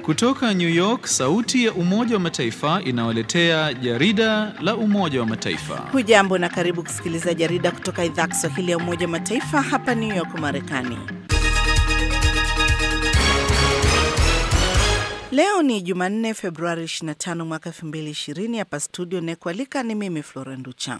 Kutoka New York, sauti ya Umoja wa Mataifa inawaletea jarida la Umoja wa Mataifa. Hujambo na karibu kusikiliza jarida kutoka idhaa Kiswahili ya Umoja wa Mataifa hapa New York, Marekani. Leo ni Jumanne, Februari 25 mwaka 2020. Hapa studio nekualika ni mimi Flora Nducha.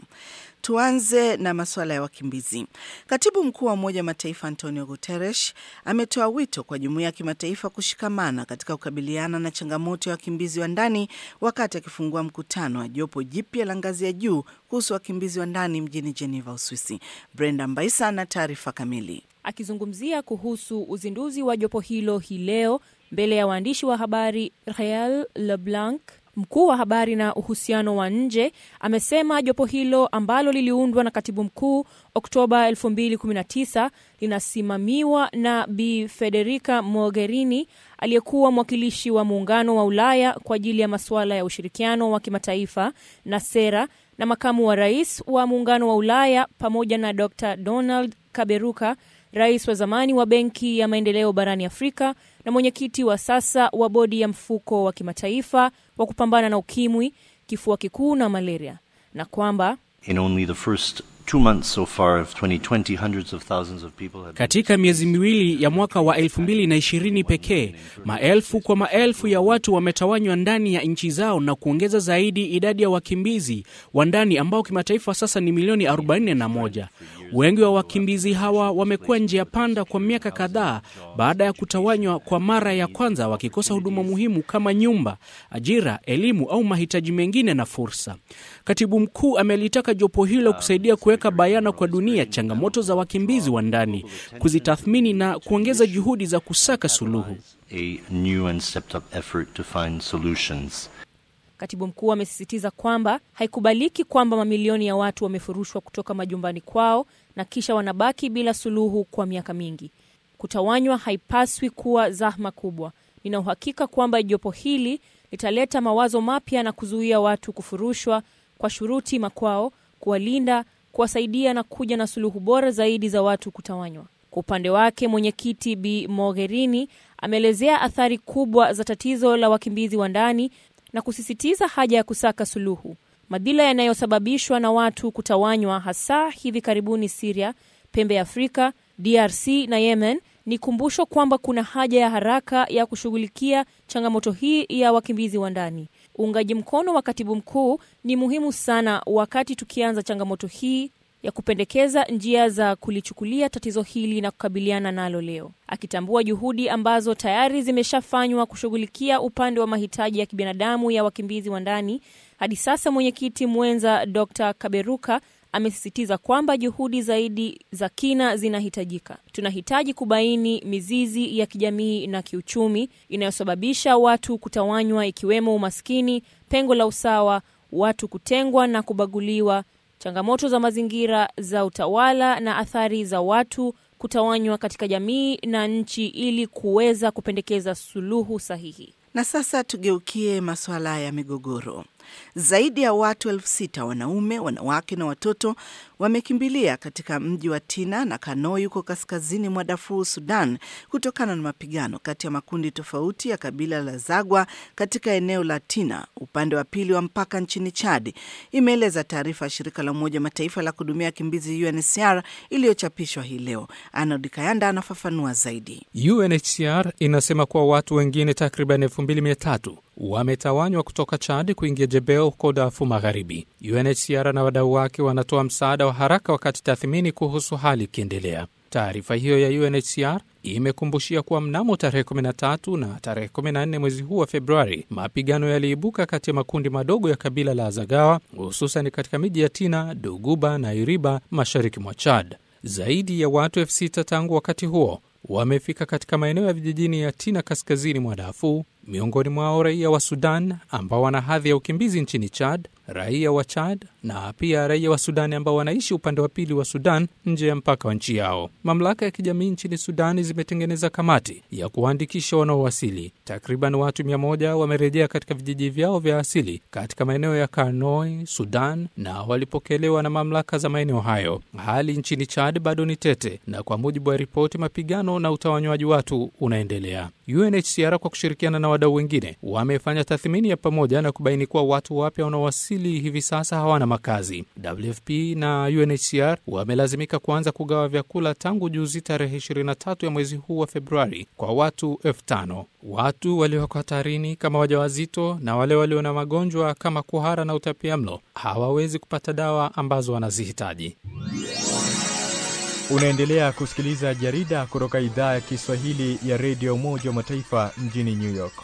Tuanze na masuala ya wakimbizi. Katibu mkuu wa Umoja wa Mataifa Antonio Guterres ametoa wito kwa jumuiya ya kimataifa kushikamana katika kukabiliana na changamoto ya wakimbizi wa ndani wakati akifungua mkutano wa jopo jipya la ngazi ya juu kuhusu wakimbizi wa ndani mjini Geneva, Uswisi. Brenda Mbaisa na taarifa kamili. Akizungumzia kuhusu uzinduzi wa jopo hilo hii leo mbele ya waandishi wa habari, Rael Leblanc mkuu wa habari na uhusiano wa nje amesema jopo hilo ambalo liliundwa na katibu mkuu Oktoba 2019 linasimamiwa na Bi Federica Mogherini aliyekuwa mwakilishi wa Muungano wa Ulaya kwa ajili ya masuala ya ushirikiano wa kimataifa na sera na makamu wa rais wa Muungano wa Ulaya pamoja na Dr Donald Kaberuka rais wa zamani wa Benki ya Maendeleo barani Afrika na mwenyekiti wa sasa wa bodi ya mfuko wa kimataifa wa kupambana na ukimwi, kifua kikuu na malaria, na kwamba In only the first two months so far of 2020, hundreds of thousands of people have... Katika miezi miwili ya mwaka wa 2020 pekee, maelfu kwa maelfu ya watu wametawanywa ndani ya nchi zao na kuongeza zaidi idadi ya wakimbizi wa ndani ambao kimataifa sasa ni milioni 41. Wengi wa wakimbizi hawa wamekuwa njia panda kwa miaka kadhaa baada ya kutawanywa kwa mara ya kwanza, wakikosa huduma muhimu kama nyumba, ajira, elimu au mahitaji mengine na fursa. Katibu mkuu amelitaka jopo hilo kusaidia kuweka bayana kwa dunia changamoto za wakimbizi wa ndani, kuzitathmini na kuongeza juhudi za kusaka suluhu. A new and stepped up effort to find solutions. Katibu mkuu amesisitiza kwamba haikubaliki kwamba mamilioni ya watu wamefurushwa kutoka majumbani kwao na kisha wanabaki bila suluhu kwa miaka mingi. Kutawanywa haipaswi kuwa zahma kubwa. Nina uhakika kwamba jopo hili litaleta mawazo mapya na kuzuia watu kufurushwa kwa shuruti makwao, kuwalinda, kuwasaidia na kuja na suluhu bora zaidi za watu kutawanywa. Kwa upande wake, mwenyekiti Bi Mogherini ameelezea athari kubwa za tatizo la wakimbizi wa ndani na kusisitiza haja ya kusaka suluhu. Madhila yanayosababishwa na watu kutawanywa, hasa hivi karibuni Siria, pembe ya Afrika, DRC na Yemen, ni kumbusho kwamba kuna haja ya haraka ya kushughulikia changamoto hii ya wakimbizi wa ndani. Uungaji mkono wa katibu mkuu ni muhimu sana wakati tukianza changamoto hii ya kupendekeza njia za kulichukulia tatizo hili na kukabiliana nalo leo, akitambua juhudi ambazo tayari zimeshafanywa kushughulikia upande wa mahitaji ya kibinadamu ya wakimbizi wa ndani. Hadi sasa mwenyekiti mwenza Dr. Kaberuka amesisitiza kwamba juhudi zaidi za kina zinahitajika. Tunahitaji kubaini mizizi ya kijamii na kiuchumi inayosababisha watu kutawanywa, ikiwemo umaskini, pengo la usawa, watu kutengwa na kubaguliwa, changamoto za mazingira, za utawala na athari za watu kutawanywa katika jamii na nchi, ili kuweza kupendekeza suluhu sahihi. Na sasa tugeukie masuala ya migogoro. Zaidi ya watu elfu sita wanaume, wanawake na watoto wamekimbilia katika mji wa Tina na Kanoi huko kaskazini mwa Darfur, Sudan, kutokana na mapigano kati ya makundi tofauti ya kabila la Zagwa katika eneo la Tina, upande wa pili wa mpaka nchini Chad, imeeleza taarifa ya shirika la Umoja Mataifa la kuhudumia wakimbizi UNHCR iliyochapishwa hii leo. Arnold Kayanda anafafanua zaidi. UNHCR inasema kuwa watu wengine takriban 2300 wametawanywa kutoka Chad kuingia Jebel huko Darfur Magharibi. UNHCR na wadau wake wanatoa msaada wa haraka wakati tathmini kuhusu hali ikiendelea. Taarifa hiyo ya UNHCR imekumbushia kuwa mnamo tarehe 13 na tarehe 14 mwezi huu wa Februari, mapigano yaliibuka kati ya makundi madogo ya kabila la Zagawa, hususan katika miji ya Tina, Doguba na Iriba mashariki mwa Chad. Zaidi ya watu elfu sita tangu wakati huo wamefika katika maeneo ya vijijini ya Tina kaskazini mwa Darfur, miongoni mwao raia wa Sudan ambao wana hadhi ya ukimbizi nchini Chad, raia wa Chad na pia raia wa Sudani ambao wanaishi upande wa pili wa Sudan nje ya mpaka wa nchi yao. Mamlaka ya kijamii nchini Sudani zimetengeneza kamati ya kuwaandikisha wanaowasili. Takriban watu mia moja wamerejea katika vijiji vyao vya asili katika maeneo ya Karnoi, Sudan, na walipokelewa na mamlaka za maeneo hayo. Hali nchini Chad bado ni tete, na kwa mujibu wa ripoti, mapigano na utawanywaji watu unaendelea. UNHCR kwa kushirikiana na wadau wengine wamefanya tathmini ya pamoja na kubaini kuwa watu wapya wanaowasili hivi sasa hawana makazi. WFP na UNHCR wamelazimika kuanza kugawa vyakula tangu juzi tarehe 23 ya mwezi huu wa Februari kwa watu elfu tano. Watu walioko hatarini kama wajawazito na wale walio na magonjwa kama kuhara na utapiamlo hawawezi kupata dawa ambazo wanazihitaji. Unaendelea kusikiliza jarida kutoka idhaa ya Kiswahili ya redio Umoja wa Mataifa mjini New York.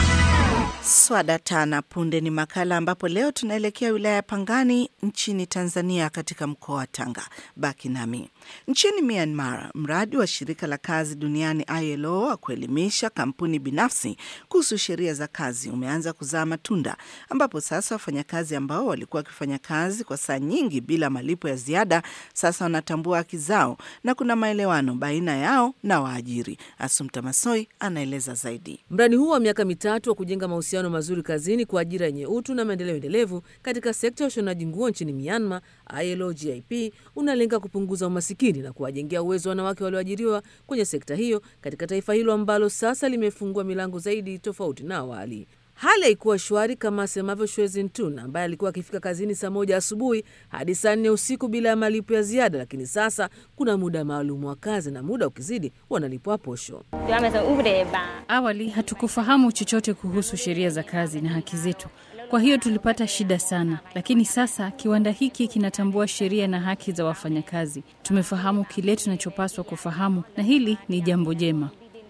Swada tana punde ni makala ambapo leo tunaelekea wilaya ya Pangani nchini Tanzania, katika mkoa wa Tanga. Baki nami. Nchini Myanmar, mradi wa shirika la kazi duniani ILO wa kuelimisha kampuni binafsi kuhusu sheria za kazi umeanza kuzaa matunda, ambapo sasa wafanyakazi ambao walikuwa wakifanya kazi kwa saa nyingi bila malipo ya ziada sasa wanatambua haki zao na kuna maelewano baina yao na waajiri. Asumta Masoi anaeleza zaidi. Mradi huu wa miaka mitatu wa kujenga mahusiano mazuri kazini kwa ajira yenye utu na maendeleo endelevu katika sekta ya ushonaji nguo nchini Myanmar, ILO GIP, unalenga kupunguza umasikini na kuwajengea uwezo wanawake walioajiriwa kwenye sekta hiyo katika taifa hilo ambalo sasa limefungua milango zaidi tofauti na awali. Hali haikuwa shwari kama asemavyo Shwezin Tun ambaye alikuwa akifika kazini saa moja asubuhi hadi saa nne usiku bila ya malipo ya ziada, lakini sasa kuna muda maalum wa kazi na muda ukizidi wanalipwa posho. Awali hatukufahamu chochote kuhusu sheria za kazi na haki zetu, kwa hiyo tulipata shida sana, lakini sasa kiwanda hiki kinatambua sheria na haki za wafanyakazi. Tumefahamu kile tunachopaswa kufahamu, na hili ni jambo jema.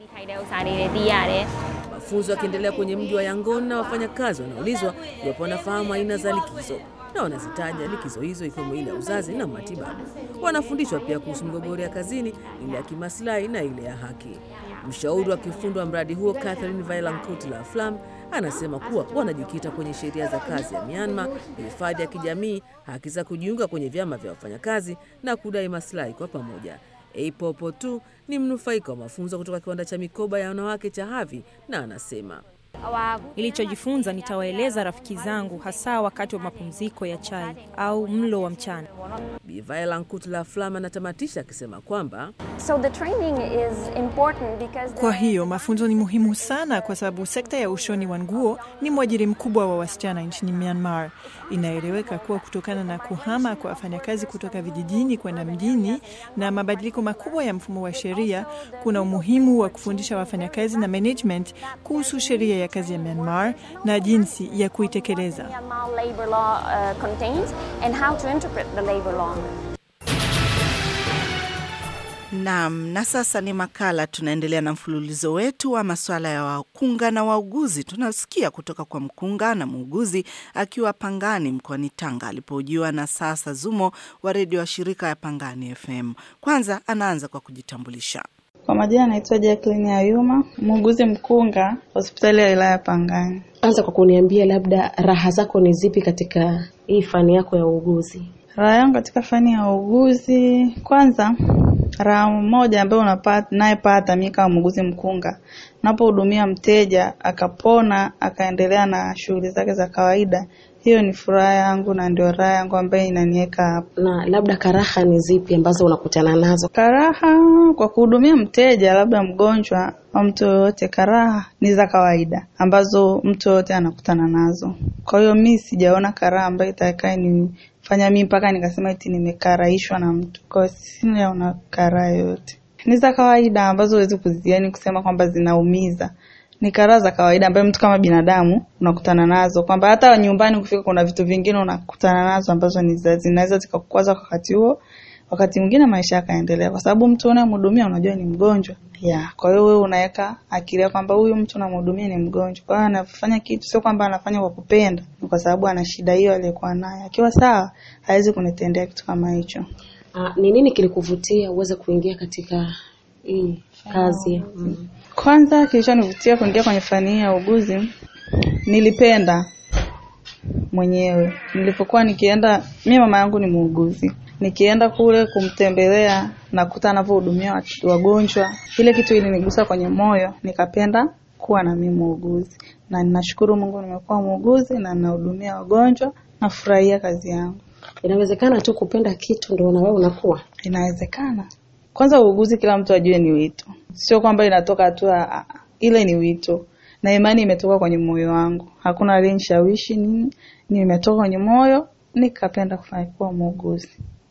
Mafunzo yakiendelea kwenye mji wa Yangon na wafanyakazi wanaulizwa iwapo wanafahamu aina za likizo na wanazitaja likizo hizo ikiwemo ile ya uzazi na matibabu. Wanafundishwa pia kuhusu migogoro ya kazini, ile ya kimaslahi na ile ya haki. Mshauri wa kiufundi wa mradi huo Catherine Vailancourt la Flam anasema kuwa wanajikita kwenye sheria za kazi ya Myanmar, hifadhi ya kijamii, haki za kujiunga kwenye vyama vya wafanyakazi na kudai maslahi kwa pamoja. Eipopo tu ni mnufaika wa mafunzo kutoka kiwanda cha mikoba ya wanawake cha Havi na anasema Nilichojifunza nitawaeleza rafiki zangu, hasa wakati wa mapumziko ya chai au mlo wa mchana. Bi Vailancourt la Flam anatamatisha akisema kwamba So the training is important because Kwa hiyo mafunzo ni muhimu sana kwa sababu sekta ya ushoni wa nguo ni mwajiri mkubwa wa wasichana nchini Myanmar. Inaeleweka kuwa kutokana na kuhama kwa wafanyakazi kutoka vijijini kwenda mjini na mabadiliko makubwa ya mfumo wa sheria, kuna umuhimu wa kufundisha wafanyakazi na management kuhusu sheria ya kazi ya Myanmar na jinsi ya kuitekeleza. Myanmar labor law uh, contains and how to interpret the labor law. Naam, na sasa ni makala. Tunaendelea na mfululizo wetu wa masuala ya wakunga na wauguzi. Tunasikia kutoka kwa mkunga na muuguzi akiwa Pangani mkoani Tanga alipohojiwa na Sasa Zumo wa redio wa shirika ya Pangani FM. Kwanza anaanza kwa kujitambulisha. Kwa majina anaitwa Jacqueline Ayuma, muuguzi mkunga hospitali ya wilaya ya Pangani. Anza kwa kuniambia labda raha zako ni zipi katika hii fani yako ya uuguzi? Raha yangu katika fani ya uuguzi, kwanza raha moja ambayo unapata nayepata mimi kama muuguzi mkunga, unapohudumia mteja akapona akaendelea na shughuli zake za kawaida, hiyo ni furaha yangu na ndio raha yangu ambayo inaniweka hapa. Na labda karaha ni zipi ambazo unakutana nazo? Karaha kwa kuhudumia mteja, labda mgonjwa au mtu yoyote, karaha ni za kawaida ambazo mtu yoyote anakutana nazo. Kwa hiyo mi sijaona karaha ambayo itakaye nifanya mimi mpaka nikasema eti nimekaraishwa na mtu. Kwa hiyo sinaona karaha yoyote, ni za kawaida ambazo huwezi kuziani kusema kwamba zinaumiza ni karaha za kawaida ambayo mtu kama binadamu unakutana nazo, kwamba hata nyumbani ukifika kuna vitu vingine unakutana nazo ambazo ni za- zinaweza zikakukwaza kwa wakati huo, wakati mwingine maisha yakaendelea, kwa sababu mtu unayemhudumia unajua ni mgonjwa ya. Kwa hiyo wewe unaweka akili yako kwamba huyu mtu unamhudumia ni mgonjwa, kwa hiyo anafanya kitu sio kwamba anafanya kwa kupenda, ni kwa sababu ana shida hiyo aliyokuwa nayo. Akiwa sawa, hawezi kunitendea kitu kama hicho. Ah, Ni nini kilikuvutia uweze kuingia katika hii kazi? Mm. Kwanza kilichonivutia kuingia kwenye fani hii ya uuguzi, nilipenda mwenyewe. Nilipokuwa nikienda, mimi mama yangu ni muuguzi, nikienda kule kumtembelea nakuta anavyohudumia watu- wagonjwa, ile kitu ilinigusa kwenye moyo, nikapenda kuwa na mimi muuguzi, na ninashukuru Mungu nimekuwa muuguzi na ninahudumia wagonjwa, nafurahia kazi yangu. Inawezekana tu kupenda kitu ndio na wewe unakuwa. Inawezekana. Kwanza uuguzi, kila mtu ajue ni wito, sio kwamba inatoka tu, ah, ah, ile ni wito, na imani imetoka kwenye moyo wangu. Hakuna aliyenishawishi nini, nimetoka kwenye moyo nikapenda kufanya kuwa muuguzi.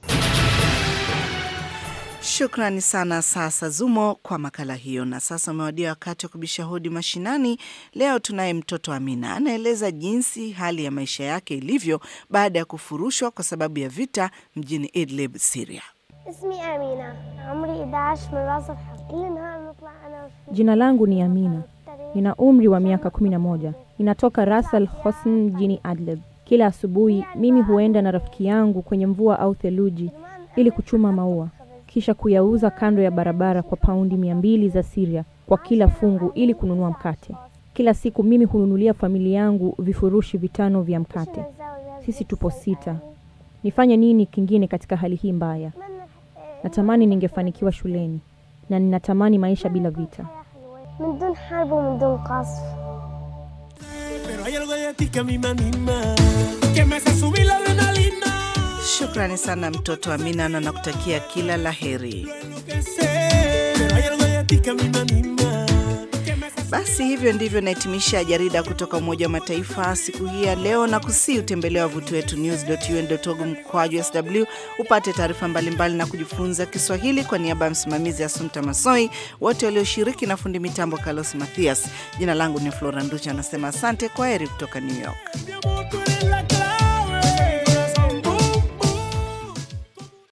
Shukrani sana Sasa Zumo kwa makala hiyo. Na sasa umewadia wakati wa kubisha hodi mashinani. Leo tunaye mtoto Amina, anaeleza jinsi hali ya maisha yake ilivyo baada ya kufurushwa kwa sababu ya vita mjini Idlib, Syria. اسمي أمينة عمري 11 من راس الحرب كل نهار نطلع أنا وشي Jina langu ni Amina, nina umri wa miaka 11. Ninatoka Ras Al Hosn mjini Adlib. Kila asubuhi mimi huenda na rafiki yangu kwenye mvua au theluji ili kuchuma maua, kisha kuyauza kando ya barabara kwa paundi mia mbili za Syria kwa kila fungu ili kununua mkate. Kila siku mimi hununulia familia yangu vifurushi vitano vya mkate. Sisi tupo sita. Nifanye nini kingine katika hali hii mbaya? Natamani ningefanikiwa shuleni na ninatamani maisha bila vita. من دون حرب ومن دون قصف Pero hay algo de ti que a mí me anima, que me hace subir la adrenalina. Shukrani sana mtoto Amina na nakutakia kila la heri. Pero hay algo de ti que a mí me anima. Basi hivyo ndivyo nahitimisha jarida kutoka Umoja wa Mataifa siku hii ya leo, na kusii utembelea wavuti wetu news.un.org mkwaju sw upate taarifa mbalimbali na kujifunza Kiswahili. Kwa niaba ya msimamizi Asumta Masoi, wote walioshiriki na fundi mitambo Carlos Mathias, jina langu ni Flora Nducha, anasema asante, kwa heri kutoka New York. La